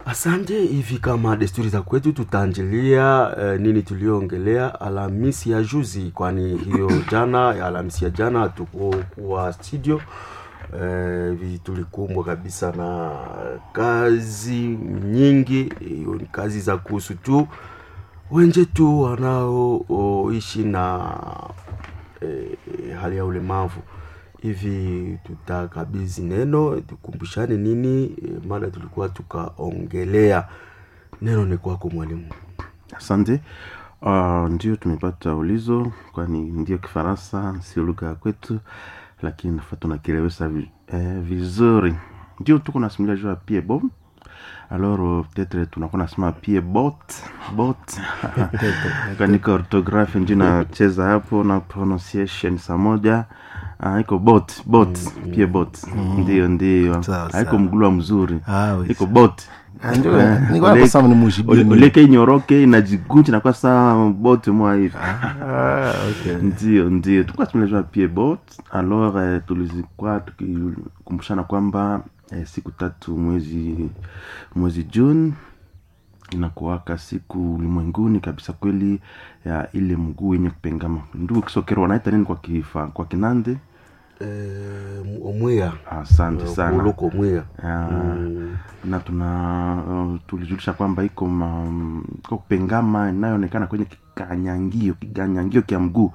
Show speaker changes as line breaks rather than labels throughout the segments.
Asante. Hivi kama desturi za kwetu, tutaanjilia eh, nini tulioongelea Alhamisi ya juzi, kwani hiyo jana ya Alhamisi ya jana hatukuwa studio eh, vi tulikumbwa kabisa na kazi nyingi. Hiyo ni kazi za kuhusu tu wenzetu wanaoishi na eh, hali ya ulemavu hivi tutakabidhi neno tukumbushane nini eh, mada tulikuwa tukaongelea. Neno ni kwako mwalimu.
Asante. Uh, ndio tumepata ulizo, kwani ndio Kifaransa sio lugha ya kwetu, lakini nafaa tunakielewesha vi, eh, vizuri. Ndio tuko nasimulia juu ya pied bot alors euh, peut-être tunakuwa nasema pied bot bot kanika orthography ndio nacheza hapo na pronunciation saa moja Ah, iko bot bot pied bot ndio ndio
Sawa,
haiko
sawa.
mgulwa mzuri
Ah, oui,
iko bot
Ndio,
Eh,
nilikuwa
ole-
nasema nimujibie
ole-
nini.
oleke inyoroke inajigunja nakuwa saa bot mwa hivi
Ah, okay.
ndio ndio tulikuwa tumelezwa pie bot alors eh, tulizikuwa tukikumbushana kwamba eh, siku tatu mwezi mwezi june inakuwaka siku ulimwenguni kabisa kweli ya ile mguu yenye kupengama ndugu kisokero wanaita nini kwa kifa kwa kinande
Eh, omwea
asante sana
uloko omwea
Ah,
Mm.
na tuna uh, tulijulisha kwamba iko ma, iko kupengama inayoonekana kwenye kikanyangio kikanyangio kya mguu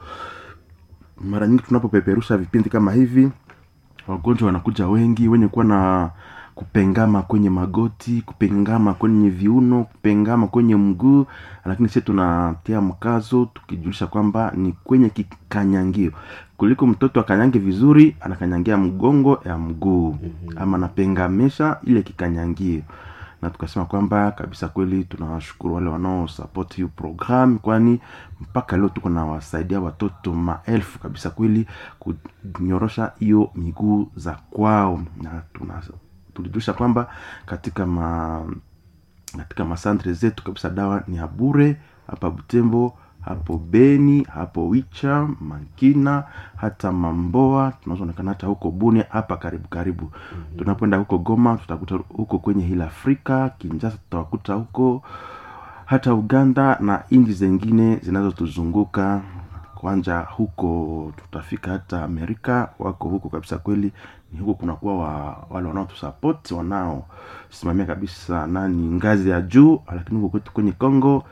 mara nyingi tunapopeperusha vipindi kama hivi wagonjwa wanakuja wengi wenye kuwa na kupengama kwenye magoti kupengama kwenye viuno kupengama kwenye mguu lakini sisi tunatia mkazo tukijulisha kwamba ni kwenye kikanyangio kuliko mtoto akanyange vizuri anakanyangia mgongo ya mguu mm-hmm. ama anapengamisha ile kikanyangio na tukasema kwamba kabisa kweli tunawashukuru wale wanaosapoti hiyo program kwani mpaka leo tuko na wasaidia watoto maelfu kabisa kweli kunyorosha hiyo miguu za kwao na tuna tulijulisha kwamba katika ma katika masantre zetu kabisa dawa ni ya bure hapa butembo hapo beni hapo wicha mankina hata mamboa tunazoonekana hata huko bunia hapa karibu karibu mm-hmm. tunapoenda huko goma tutakuta huko kwenye hili afrika kinjasa tutawakuta huko hata uganda na nchi zengine zinazotuzunguka kwanja huko tutafika hata amerika wako huko kabisa kweli ni huko kunakuwa wa, wale wanaotusapoti wanaosimamia kabisa nani ngazi ya juu lakini huko kwetu kwenye congo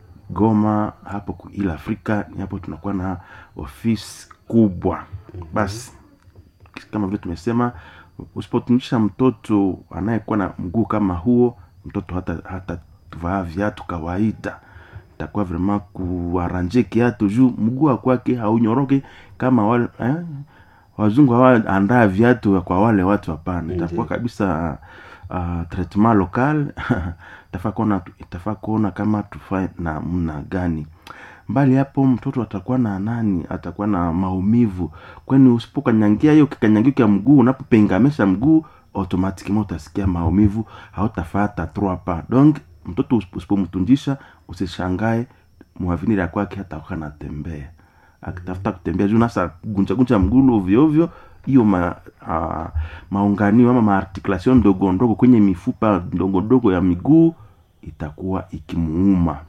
goma hapo ku- ila afrika ni hapo tunakuwa na ofisi kubwa basi kama vile tumesema usipotunisha mtoto anayekuwa na mguu kama huo mtoto hata hata vaa viatu kawaida itakuwa vrema kuaranje kiatu juu mguu wa kwake haunyoroke kama wale eh? wazungu hawaandaa viatu kwa wale watu hapana itakuwa kabisa uh, traitement local itafaa kuona itafaa kuona kama tufae namna gani mbali hapo mtoto atakuwa na nani atakuwa na maumivu kwani usipokanyangia hiyo kikanyangio kya mguu unapopengamisha mguu automatikement utasikia maumivu hautafata trois pas donc mtoto usip- usipomtunjisha usishangae mwaviniri ya kwake hata kuwa anatembea akitafuta kutembea juu nasa gunjagunja mguu ovyoovyo hiyo ma, uh, maunganio ama maarticulation ndogo ndogo kwenye mifupa ndogo ndogo ya miguu itakuwa ikimuuma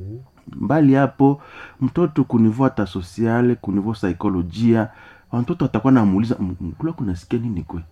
mbali hapo mtoto kunivuata sosiale kunivo saikolojia watoto atakuwa namuuliza mkula kunasikia nini kwe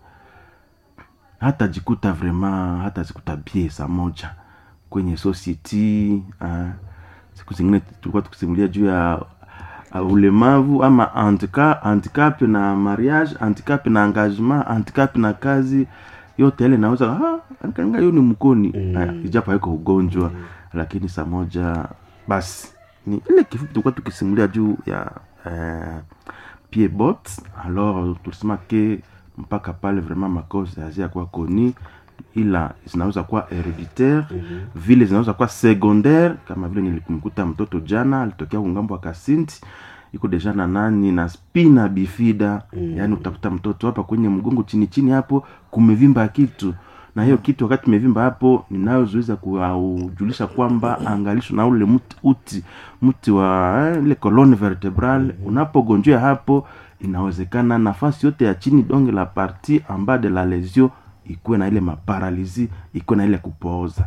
hata jikuta vraiment hata zikuta bie saa moja kwenye society uh, siku zingine tulikuwa tukisimulia juu ya uh, ulemavu ama handicap, handicap na mariage handicap na engagement handicap na kazi yote ile naweza kanga hiyo ni mkoni mm. ijapo haiko ugonjwa mm. lakini saa moja basi ni ile kifupi tulikuwa tukisimulia juu ya eh, pied bot alors tulisema ke mpaka pale vraiment makosa hazia kuwa koni ila zinaweza kuwa hereditaire mm-hmm. vile zinaweza kuwa secondaire kama vile nilimkuta mtoto jana alitokea kungambo wa kasinti iko deja na nani na spina bifida mm. yaani utakuta mtoto hapa kwenye mgongo chini chini hapo kumevimba kitu na hiyo kitu wakati imevimba hapo ninayozuiza kujulisha kwamba angalisho na ule mti uti mti wa eh, ile colonne vertebrale mm-hmm. unapogonjea hapo inawezekana nafasi yote ya chini donge la parti amba de la lesio ikuwe na ile maparalizi ikuwe na ile kupooza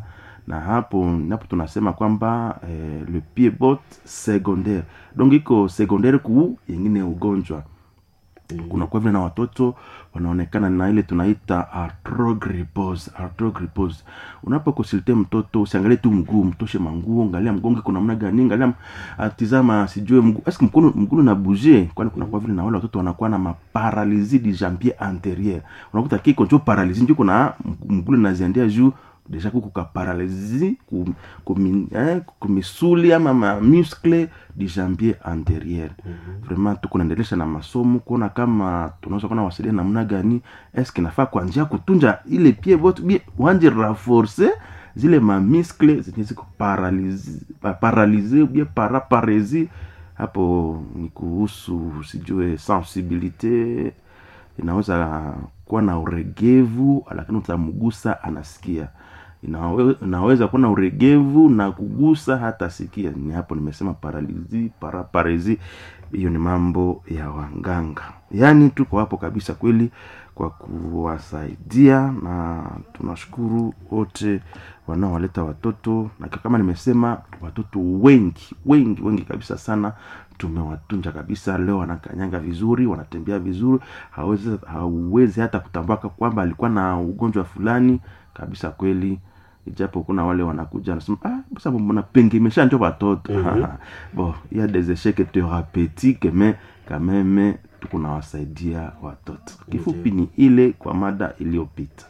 na hapo napo tunasema kwamba eh, le pied bot secondaire donc iko secondaire ku yengine ugonjwa kunakuwa vile na watoto wanaonekana na ile tunaita arthrogrypose arthrogrypose unapokonsulte mtoto usiangalie tu mguu mtoshe manguo angalia mgongo kuna namna gani angalia atizama sijue mguu eske mkono mguu na bouger kwani kunakuwa vile na wale watoto wanakuwa na maparalysie du jambier antérieur unakuta kiko njo paralysie njo kuna mguu naziendea juu deja kuko ka paralysie ku, ku, mi- eh, ku misuli ama ma muscle du jambier antérieur vraiment tuko naendelesha na masomo kuona kama tunaweza kuona wasaidia namna gani eske nafaa kwa njia kutunja ile pie bote bie wanje renforcer zile mamiskle zenye ziko paralyse paralyse bie paraparesi hapo ni kuhusu sijue sensibilité inaweza kuwa na uregevu lakini utamgusa anasikia Inawe, inaweza kuwa na uregevu na kugusa hata sikia ni hapo nimesema paralizi paraparezi hiyo ni mambo ya wanganga yaani tuko hapo kabisa kweli kwa kuwasaidia na tunashukuru wote wanaowaleta watoto na kama nimesema watoto wengi wengi wengi kabisa sana tumewatunja kabisa leo wanakanyanga vizuri wanatembea vizuri hawezi, hauwezi hata kutambua kwamba alikuwa na ugonjwa fulani kabisa kweli ijapo kuna wale wanakuja wanasema ah, basa mbona pengemesha njo watoto mm-hmm. bon il y a des échecs thérapeutiques mais quand même tukunawasaidia watoto kifupi ni ile kwa mada iliyopita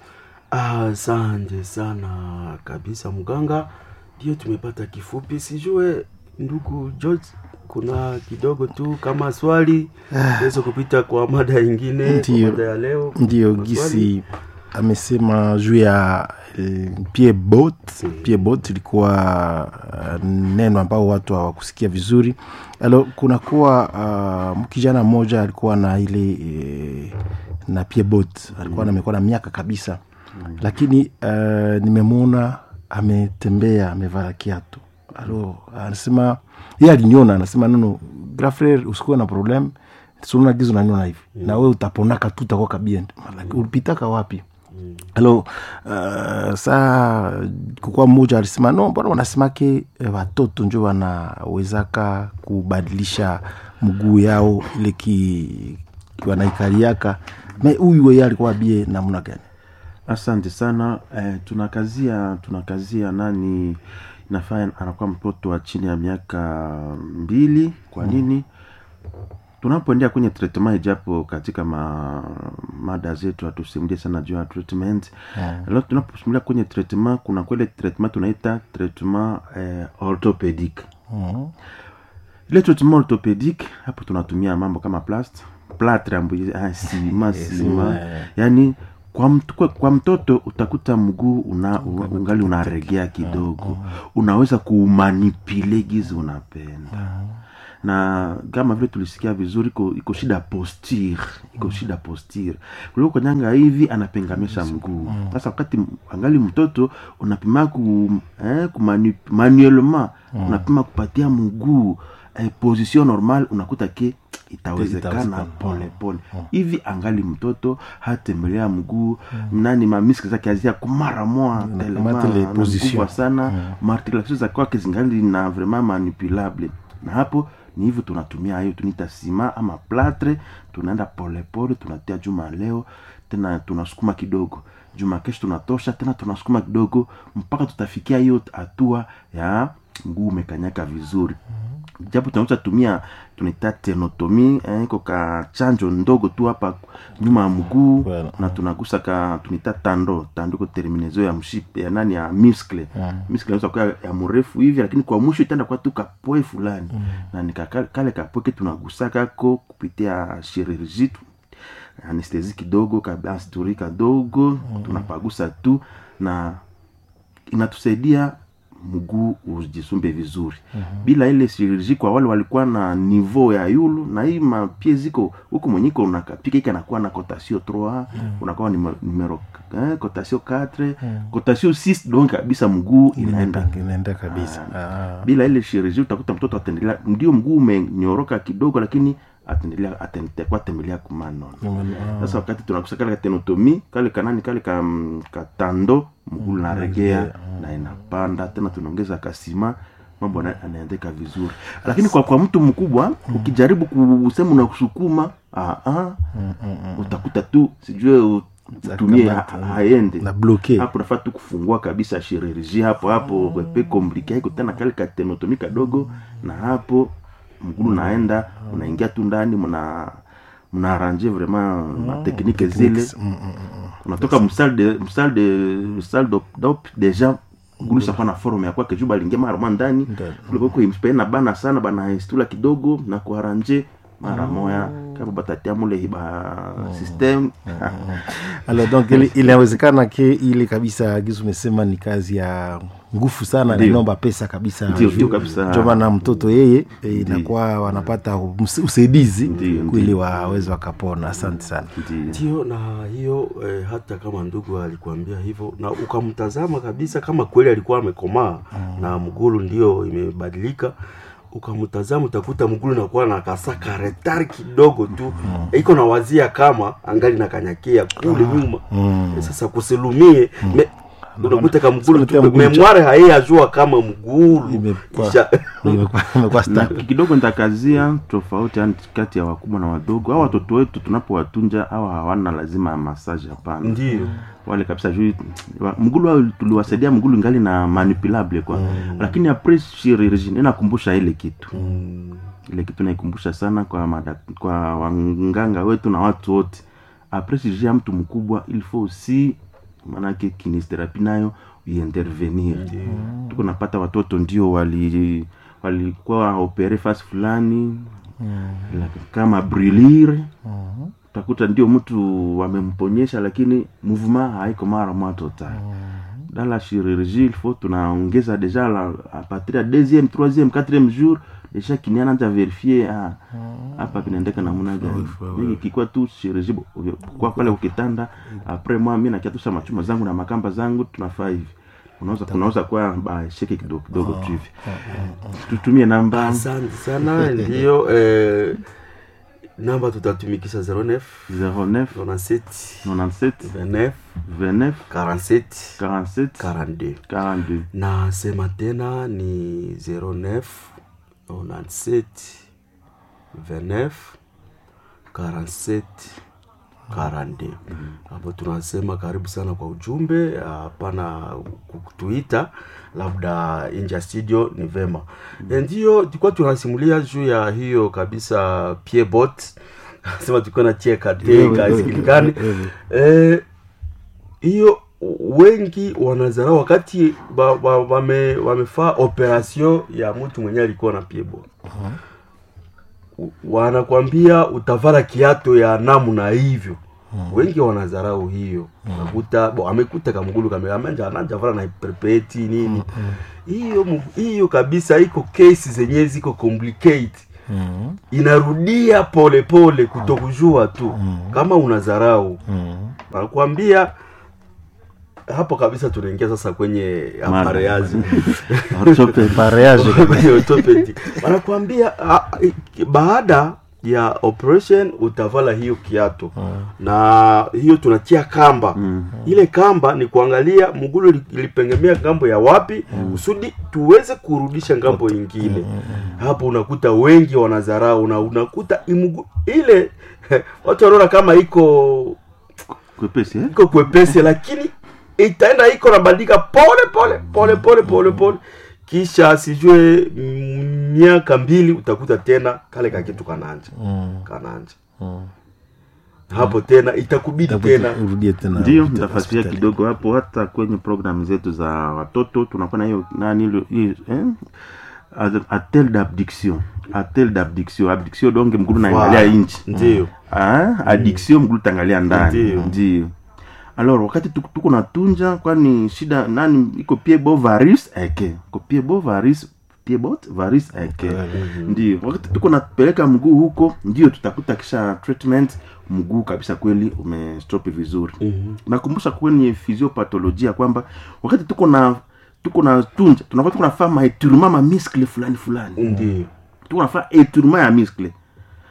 asante sana kabisa mganga ndio tumepata kifupi sijue ndugu george kuna kidogo tu kama swali tuweze kupita kwa mada ingine kwa
Ndiyo.
mada ya leo
ndio
Kuna swali?
gisi amesema juu ya eh, pie bot pie bot ilikuwa uh, neno ambao watu hawakusikia vizuri alo kunakuwa uh, mkijana mmoja alikuwa na ile eh, na pie bot alikuwa namekuwa na miaka kabisa lakini uh, nimemwona ametembea amevaa kiatu alo anasema ye aliniona anasema nono grafrer usikuwe na problem sununa gizo naniona hivi na we utaponaka tu utakuwa kabien ulipitaka wapi alo uh, saa kukuwa mmoja alisema no mbona wanasemake eh, watoto njo wanawezaka kubadilisha mguu yao ile ki ki wanaikaliaka me huyu weye alikuwa bie namna gani
asante sana eh, tunakazia tunakazia nani nafaa anakuwa mtoto wa chini ya miaka mbili kwa nini tunapoendea kwenye treatment ijapo katika ma, mada zetu hatusimulie sana juu ya treatment
Yeah.
yeah. tunaposimulia kwenye treatment kuna kwele treatment tunaita treatment eh, orthopedic
Mhm.
ile treatment orthopedic hapo tunatumia mambo kama plast platre ambu- ah, sima sima yani kwa, mt, kwa, kwa mtoto utakuta mguu una, una, ungali unaregea kidogo unaweza kuumanipile gizi unapenda na kama vile tulisikia vizuri iko, iko shida posture iko shida posture kuliko kanyanga hivi anapengamisha mguu sasa wakati m- angali mtoto unapima ku eh, kumanu, manuellement unapima kupatia mguu eh, position normal unakuta ke itawezekana
Itawezekana.
pole pole hivi angali mtoto hatembelea mguu nani mamiski zake azia kumara moa
kamata ile position.
kubwa sana maarticulation za kwake zingali na vraiment manipulable na hapo ni hivyo tunatumia hiyo tunaita sima ama platre tunaenda polepole tunatia juma leo tena tunasukuma kidogo juma kesho tunatosha tena tunasukuma kidogo mpaka tutafikia hiyo hatua ya mguu umekanyaka vizuri japo tunaweza tumia tunaita tenotomi eh, iko ka chanjo ndogo tu hapa nyuma ya mguu
Voilà.
na tunagusa ka tunaita tando tando iko terminezo ya mshipe ya nani ya muscle
Yeah.
muscle inaweza kuwa ya mrefu hivi lakini kwa mwisho itaenda kwa tu kapoe fulani na ni kaka- kale kapoe ke tunagusakako kupitia chirurgie tu anestesi kidogo kabasturi kadogo tunapagusa tu na inatusaidia mguu ujisumbe vizuri bila ile chirurgie kwa wale walikuwa na niveau ya yulu na hii mapie ziko huku mwenyiko unakapika iki anakuwa na cotation 3 unakuwa nime- numero eh, cotation 4 cotation 6 donc kabisa mguu inaenda
inaenda inaenda kabisa Ah.
bila ile chirurgie utakuta mtoto ataendelea ndio mguu umenyoroka kidogo lakini ataendelea atakuwa tembelea kumano
Ah.
sasa wakati tunakusa kale katenotomi kale kanani kale ka, mm, katando mguu naregea na inapanda tena tunaongeza kasima mambo yana- yanaendeka vizuri lakini kwa kwa mtu mkubwa ukijaribu kusema unakusukuma ah, ah, utakuta tu sijue u- utumie ha-
Utakamata.
haende
na bloke
hapo nafaa tu kufungua kabisa chirurgie hapo hapo wepe komplike haiko tena kale katenotomi kadogo na hapo mgulu naenda unaingia tu ndani mna mnaaranje vraiment mateknike zile unatoka msal de msal de msal d'op- d'op deja mgulu shakuwa na forum ya kwake juu balingia mara mwa ndani kulikoko imspena bana sana bana istula kidogo na kuaranje mara moya kama batatia mule hiba system
alors donc ili- inawezekana ke ile kabisa gizu umesema ni kazi ya nguvu sana na
Ndio.
inaomba pesa kabisa
Ndio, ndio kabisa.
ndio maana mtoto yeye eh, inakuwa wanapata ms- usaidizi
Ndio,
ili
ndio.
waweze wakapona asante sana
Ndio.
ndio na hiyo eh, hata kama ndugu alikuambia hivyo na ukamtazama kabisa kama kweli alikuwa amekomaa na mgulu ndio imebadilika ukamtazama utakuta mgulu nakuwa na kasaka retari kidogo tu iko na wazia kama angali na kanyakia kule nyuma Eh, sasa kusilumie me, unakuta kama mgulu
Sikutia
tu
mgulu cha-
memware haiyajua kama mgulu
Imekuwa-
Isha-
imekuwa imekuwa
na
sta-
kidogo nitakazia tofauti yani kati ya wakubwa na wadogo au watoto wetu tunapowatunja au hawana lazima ya massage hapana
ndio
wale kabisa juu wa- mgulu wao tuliwasaidia mgulu ngali na manipulable kwa lakini apres chirurgie inakumbusha ile kitu ile kitu naikumbusha sana kwa mada, kwa wanganga wetu na watu wote apres chirurgie ya mtu mkubwa il faut aussi maanake kinestherapie nayo iintervenir tuko napata watoto ndio wali walikuwa opere fasi fulani la- kama brilire utakuta ndio mtu wamemponyesha lakini mouvement haiko mara moja total dans la chirurgie il faut tunaongeza deja la, a partir ya deuxième troisième quatrième jour deja kinia nanja verifie ah, hapa vinaendeka namna gani Mimi kikuwa tu chirurgie bo- kwa pale ukitanda après moi mimi nakiatusha machuma zangu na makamba zangu tunafaa hivi unaweza kunaweza kuwa ba sheke kidogo kidogo tu hivi tutumie namba
asante sana ndio eh, namba tutatumikisha 09
09
97
97
29
29
47
47
42
42
na sema tena ni 09 97 29 47 42 hapo tunasema karibu sana kwa ujumbe hapana kutuita labda nje ya studio ni vema mm. ndio tulikuwa tunasimulia juu ya hiyo kabisa piebot sema tulikuwa na cheka teka isikilikani eh, hiyo wengi wanazarau wakati ba- ba- wame, wamefaa operation ya mtu mwenye alikuwa na piebo uh-huh. wanakwambia utavala kiato ya namna hivyo uh-huh. wengi wanazarau hiyo nakuta bo amekuta kamgulu kameamanja anajavala na perpeti nini hiyo mu- hiyo kabisa iko kesi zenye ziko complicate
Mhm.
inarudia polepole kutokujua tu kama unazarau
Mhm.
wanakuambia hapo kabisa tunaingia sasa kwenye
Mada.
apareazi
Orthopedic.
Pareage
Kwenye orthopedic. wanakuambia ah, i- baada ya operation utavala hiyo kiato na hiyo tunatia kamba
Mm.
ile kamba ni kuangalia mgulu li- ilipengemea ngambo ya wapi kusudi tuweze kurudisha ngambo ingine hapo unakuta wengi wanazarau na unakuta imugu, ile watu wanaona kama iko
kwepesi eh?
iko kwepesi lakini itaenda iko nabadilika pole pole pole pole pole pole kisha sijue mm, miaka mbili utakuta tena kale kakitu kananja kananja hapo tena itakubidi tena
urudie tena
ndio
urudie
nitafasiria
hospitali.
kidogo hapo hata kwenye programu zetu za watoto tunakuwa na hiyo nani ile- hiyo, eh? Ad- atel d'abdiction atel d'abdiction abdiction donge mgulu naangalia
Wow.
inchi
ndio
ah, addiction mgulu tangalia ndani
Ndio.
ndio alors wakati tuko tuko natunja kwani shida nani iko piebo varis eke ko piebo varis piebot varis eke ndio wakati tuko napeleka mguu huko ndio tutakuta kisha treatment mguu kabisa kweli umestop vizuri
Mhm.
nakumbusha kwenye physiopatholojia kwamba wakati tuko na tuko na tunja tunakuwa tuko nafaa maeturement ma muscle fulani fulani
ndio
tuko nafaa etourement ya muscle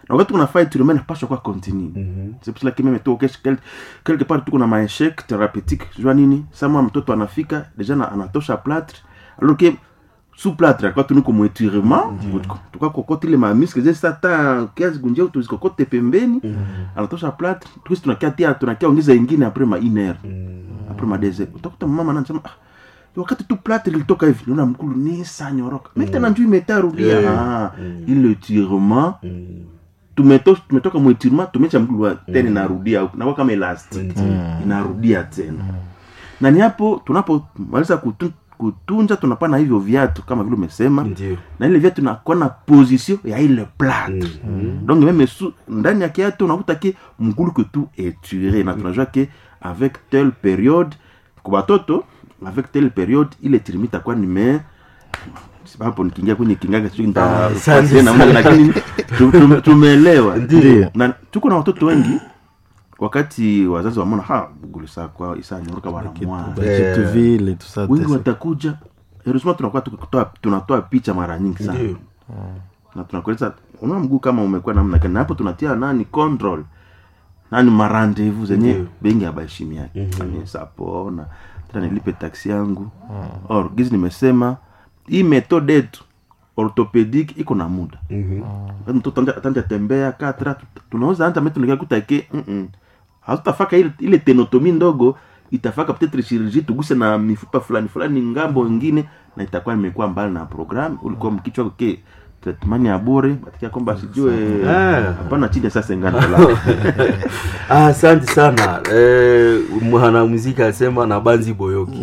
na wakati kuna fight tunaona napaswa kwa continue c'est pour cela que même toi quelque quelque part tuko na maeshec thérapeutique jua nini sama mtoto anafika deja na, anatosha plâtre alors que sous plâtre kwa tuniko mwetirement tukakokota ile mamiske zile sata kiasi gunjeo tuzikokote pembeni anatosha plâtre tukisi tunakia tunakia ongeza ingine après ma une heure après ma deux heures utakuta mama anasema ah, wakati tu plâtre ilitoka hivi naona mkulu ni sanyoroka mm. tena njuu imetarudia
Eh.
ah, ile tirement tumeto, tumetoka mwetirement tumecha mkulu wa tena inarudia huku nakuwa kama elastic inarudia tena na ni hapo tunapomaliza kutu, kutunza tunapana hivyo viatu kama vile umesema
ndio
na ile viatu nakuwa na position ya ile plâtre donc meme su, ndani ya kiatu unakuta ke mgulu que tout est tiré na tunajua ke avec telle période kwa batoto avec telle période ile tirimi itakuwa nime hapo nikiingia kwenye kingaga sijui
Ah,
nita-
asante
tena,
sana.
lakini tu- tu- tumeelewa
Ndio.
na tuko na watoto wengi wakati wazazi wamona ha bugulu saa kwa isa nyoroka wanamwana
kitu vile tout ça
wengi
tesa.
watakuja heureusement tunakuwa tukitoa tunatoa picha mara nyingi sana
ndio
na tunakueleza unaona mguu kama umekuwa namna gani na hapo tunatia nani control nani marandevu zenye
Ndio.
bengi abaheshimi yake mm sapo na tena nilipe taksi yangu or gizi nimesema hii methode yetu orthopedic iko na muda Wakati mtoto anja- atanja tembea katra tunaweza anta metu nikakutake hatutafaka ile, ile tenotomi ndogo itafaka peut-être chirurgie tuguse na mifupa fulani fulani ngambo ingine na itakuwa imekuwa mbali na program ulikuwa mkichwa ke traitement ya bure batikia kwamba sijue
Ah.
hapana chini ya sasa ngani dola
Ah, asante sana eh, mwanamuziki asema na banzi boyoki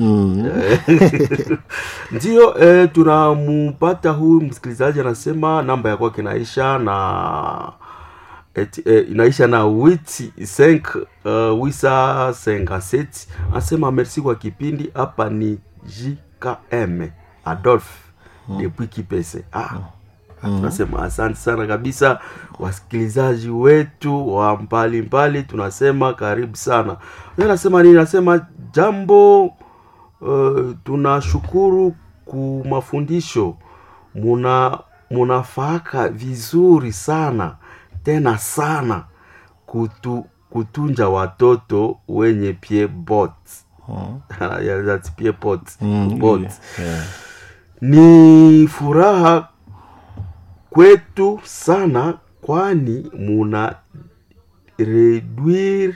Eh, ndio eh, tunampata huyu msikilizaji anasema namba ya kwake inaisha na et, eh, inaisha na witi 5 uh, wisa 57 anasema merci kwa kipindi hapa ni jkm adolphe depuis kipese ah, tunasema asante sana kabisa wasikilizaji wetu wa mbali mbali tunasema karibu sana Yeye anasema nini anasema jambo uh, tunashukuru ku mafundisho muna munafaka vizuri sana tena sana kutu, kutunja watoto wenye pie bot Yeah, that's pie bot,
Mm,
bot.
yeah.
ni furaha kwetu sana kwani muna reduire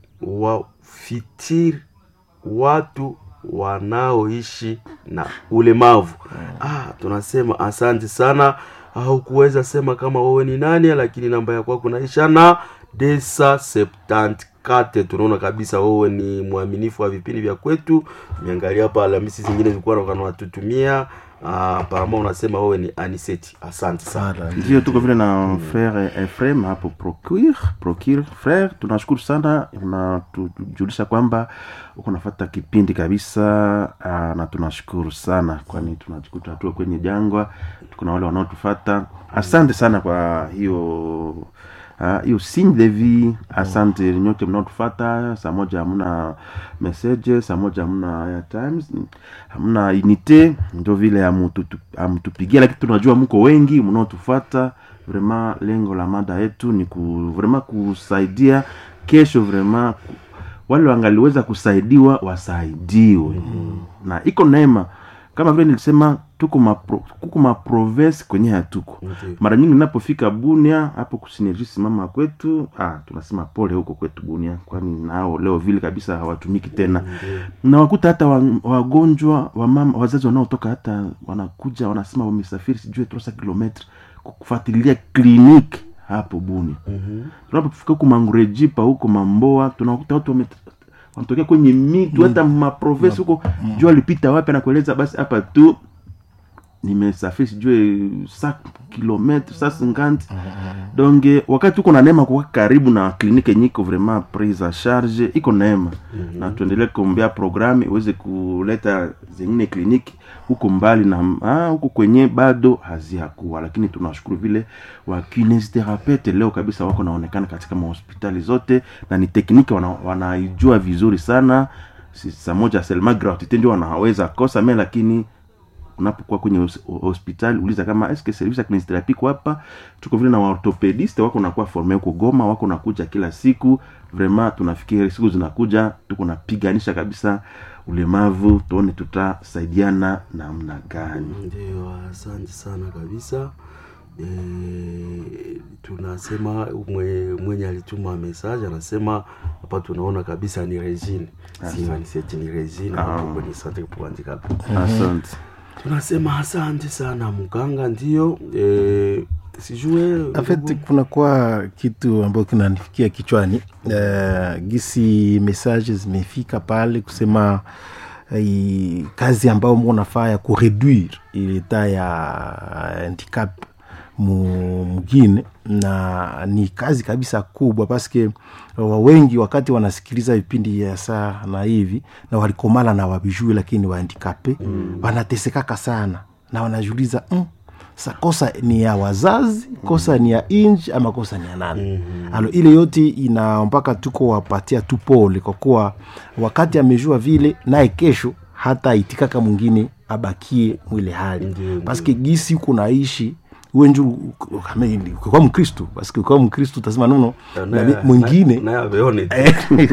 wafitir watu wanaoishi na ulemavu ah, tunasema asante sana haukuweza sema kama wewe ni nani lakini namba ya kwako naisha na desa septantkate tunaona kabisa wewe ni mwaminifu wa vipindi vya kwetu miangalia hapa alhamisi zingine zilikuwa kanawatutumia ah, parama unasema wewe ni aniseti asante sana
Voilà.
ndio tuko vile na frere efrem hapo procure procure frere tunashukuru sana unatujulisha kwamba uko nafata kipindi kabisa aa, na tunashukuru sana kwani tunajikuta tuko kwenye jangwa tuko na wale wanaotufata asante sana kwa hiyo Ah, hiyo signe de vie asante nyote mnaotufata saa moja hamna message saa moja hamna airtimes hamna unité ndio vile hamututu- hamtupigia lakini tunajua mko wengi mnaotufata vraiment lengo la mada yetu ni ku, vraiment kusaidia kesho vraiment ku- wale wangaliweza kusaidiwa wasaidiwe mm-hmm. na iko neema kama vile nilisema tuko mapro, kuko maprovince kwenye hatuko
Ndiyo.
mara nyingi ninapofika bunia hapo kusinerjisi mama kwetu ah, tunasema pole huko kwetu bunia kwani nao leo vile kabisa hawatumiki tena na wakuta hata wa- wagonjwa wa mama wazazi wanaotoka hata wanakuja wanasema wamesafiri sijue trosa kilometre kufuatilia kliniki hapo bunia
Mhm.
tunapofika huku mangurejipa huko mamboa tunakuta watu wame wanatokea kwenye mitu hata maprovensi huko jua alipita wapi anakueleza basi hapa tu nimesafiri sijue sa kilometre sa cinquante donc eh, wakati uko na neema kuwa karibu na kliniki yenye iko vraiment prise en charge iko neema na tuendelee kuombea programu iweze kuleta zingine kliniki huko mbali na ah, huko kwenye bado haziakuwa lakini tunawashukuru vile wa kinesitherapete leo kabisa wako naonekana katika mahospitali zote na ni tekniki wana, wanaijua vizuri sana si saa moja selma gratuite ndio wanaweza kosa me lakini unapokuwa kwenye hos- hospitali uliza kama eske service ya kinesiotherapy iko hapa tuko vile na waorthopediste wako nakuwa forme huko goma wako nakuja kila siku vraiment tunafikiri siku zinakuja tuko napiganisha kabisa ulemavu tuone tutasaidiana namna gani
ndio asante sana kabisa e, tunasema mwe, mwenye alituma message anasema hapa tunaona kabisa ni regine sianiseti ni regine hapo kwenye centre pour handicap
asante
tunasema asante sana mganga ndio e, sijue
En fait kunakuwa kitu ambayo kinanifikia kichwani uh, gisi message zimefika pale kusema uh, kazi ambayo mko nafaa ya kureduire ileta ya handicap mu- mugine na ni kazi kabisa kubwa paske wa wengi wakati wanasikiliza vipindi ya saa na hivi na walikomala na wabijui lakini wahandikape mm. wanatesekaka sana na wanajiuliza mm, sa kosa ni ya wazazi kosa ni ya inji ama kosa ni ya nani mm-hmm. alo ile yote ina mpaka tuko wapatia tu pole kwa kuwa wakati amejua vile naye kesho hata itikaka mwingine abakie mwile hali
Ndiyo,
paske gisi uko naishi uwe nju ukikuwa mkristu paske ukiwa mkristu utasema nono na mi- mwingine
naye ameone tu.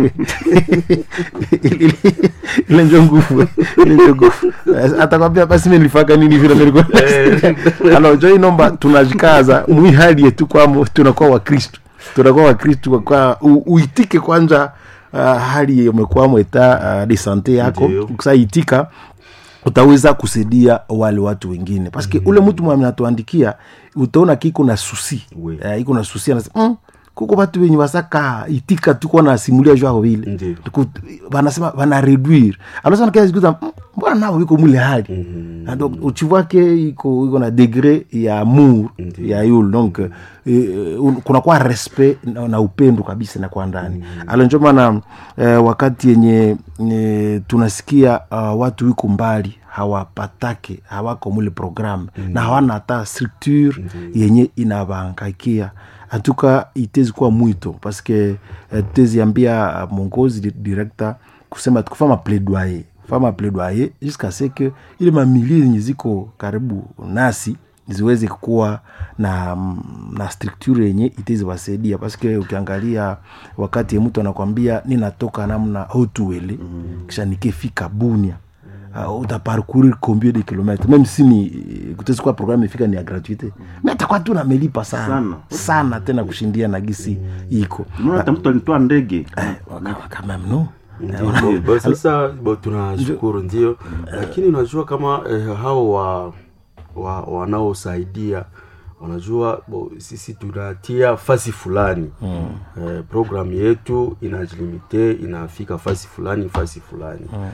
ile njo nguvu ile njo nguvu atakwambia basi mi nilifaka nini vile nilikuwa alo jo inomba tunajikaza mwi hali yetu kwamo tunakuwa wakristu tunakuwa wakristu kwa kwa u- uitike kwanza uh, hali umekwamo eta uh, de sante yako
Ndiyo.
ukisaitika utaweza kusaidia wale watu wengine paske mm-hmm. ule mtu mwenye anatuandikia utaona kiko na susi
Oui.
uh, iko na susi anasema mm, kuko batu wenye wasaka itika tuko na simulia jwao vile
Ndiyo.
Tuku- wanasema wana reduire alosana kia zikuza "Mm, mbona nao iko mule hali
Mhm.
Na donc uchiwake iko iko na degre ya amour ya yule donc eh, un- kunakuwa respect na, na upendo kabisa na kwa ndani mm. alo njo maana eh, wakati yenye eh, tunasikia uh, watu wiko mbali hawapatake hawako mule programme mm. na hawana hata structure mm. yenye inavangaikia antuka itezi kuwa mwito paske eh, tutezi ambia mongozi di- director kusema tukufama plaidoyer fama plaidoyer jusqu'à ce que ile mamilie zenye ziko karibu nasi ziweze kuwa na na structure yenye iteziwasaidia paske ukiangalia wakati mtu anakwambia ninatoka namna hotuele mm. kisha nikefika bunia uh, utaparcourir combien de kilomètres même si ni kutezi kuwa programme ifika ni ya gratuité mi atakuwa tu namelipa sana
Sana.
sana tena kushindia na gisi iko
unaona hata mtu alitoa ndege
Eh, kama- kama mno
Bo- bo- sasa bo, tunashukuru ndio lakini unajua kama eh, hao wa, wa wanaosaidia unajua bo, sisi tunatia fasi fulani mm. eh, programu yetu inajilimite inafika fasi fulani fasi fulani mm.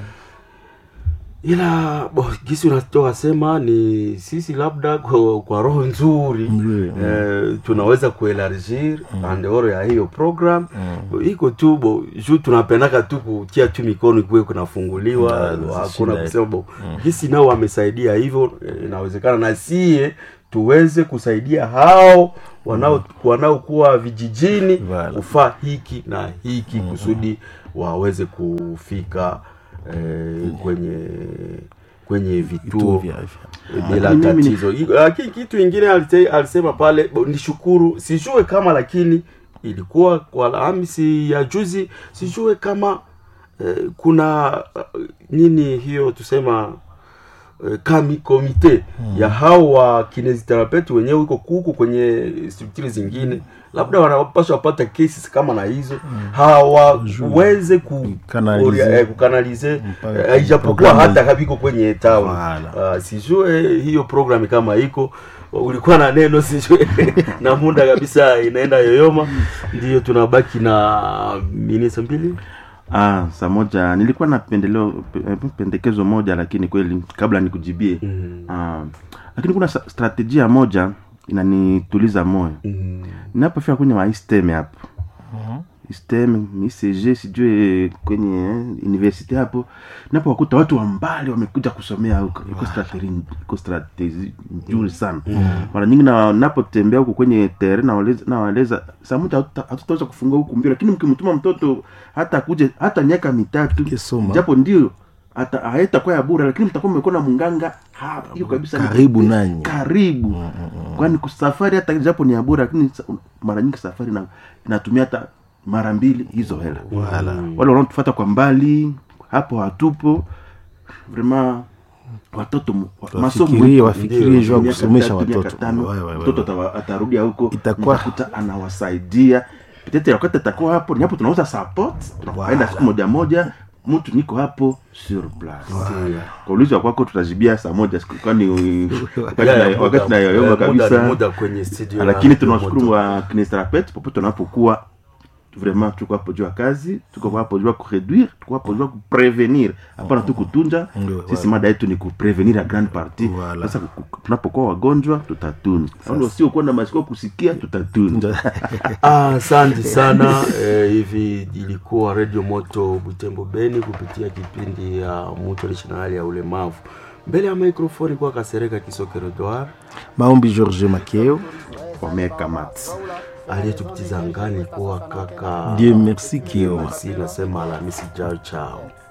ila bo, gisi unatoka sema ni sisi labda kwa, kwa roho nzuri
Nzuri,
eh, tunaweza kuelargir mm. andeoro ya hiyo program mm. iko tu bo juu tunapendaka tu kutia tu mikono kuwe kunafunguliwa
Ndio,
hakuna
shida.
kusema bo gisi nao wamesaidia hivyo eh, inawezekana na sie tuweze kusaidia hao wanao wanaokuwa vijijini
Voilà.
kufaa hiki na hiki kusudi waweze kufika eh, kwenye kwenye vituo
Vituo vya afya.
bila
Lakini mimi ni-
tatizo I- lakini kitu ingine alite- alisema pale bo, nishukuru sijue kama lakini ilikuwa kwa alhamisi ya juzi sijue kama eh, kuna uh, nini hiyo tusema eh, kami komite ya hao wa kinesitherapeuti wenyewe iko kuku kwenye strukturi zingine labda wanapaswa wapata cases kama na hizo hawaweze ku
Kanalize.
eh, kukanalize
Mpaka
eh, ijapokuwa
programu
hata kabiko kwenye town
Voilà.
uh, sijue hiyo program kama iko ulikuwa na neno sijue na muda kabisa inaenda yoyoma ndio tunabaki na minisa mbili
ah, saa moja nilikuwa na pendeleo pe- pendekezo moja lakini kweli kabla nikujibie
mm.
ah, lakini kuna sa- strategia moja inanituliza moyo
Mm.
ninapofika kwenye maisteme hapo istem icg sijue kwenye eh, university hapo napo wakuta watu wa mbali wamekuja kusomea huko iko strategi iko strategi nzuri sana mara nyingi na napotembea huko kwenye tere nawaeleza nawaeleza saa moja hatuta- hatutaweza kufungua huku mbio lakini mkimtuma mtoto hata akuje hata miaka mitatu
Kisoma.
japo ndio hata haitakuwa ya bure lakini mtakuwa mmekuwa na munganga hapa hiyo kabisa ni
Karibu
kupe-
nanyi.
karibu kwani kusafari hata japo ni ya bure lakini sa- mara nyingi safari ina- inatumia hata mara mbili hizo hela wale wanaotufata kwa mbali hapo hatupo vrema watoto mu- wa- masomo
wafikirie
yetu
wafikirie juu ya
miaka
kusomesha
tatu, miaka
watoto
tano,
Wae, wae, wae,
mtoto
wae.
atawa- atarudia huko
Itakuwa-
mtakuta anawasaidia petete wakati atakuwa hapo ni hapo tunauza support tunaenda siku moja moja mtu niko hapo sur place kwa ulizo wa kwako tutajibia saa moja siku- kwani wakati
Ya, ya,
na- wakati
muda-
nayoyoma
eh, muda ni
kabisa
muda kwenye studio
lakini
ya
tunawashukuru
Moto.
wa kinestrapet popote unapokuwa vraiment tuko hapo juu ya kazi tuko hapo juu ya kureduire tuko hapo juu ya kuprevenir hapana tu kutunja
Ndio,
sisi mada yetu ni kuprevenir ya grande partie
Voilà.
sasa ku- ku- tunapokuwa wagonjwa tutatunza au usiokuwa na masikio kusikia tutatunza
Ah, asante sana eh, hivi ilikuwa radio moto butembo beni kupitia kipindi ya mtu aliishi na hali ya ulemavu mbele ya mikrofoni kwa kasereka kisokerodoar
maombi george makeo
wameweka mats
aliyetupitiza ngani kuwa kaka
dieu merci kioma
si nasema alamisi jao chao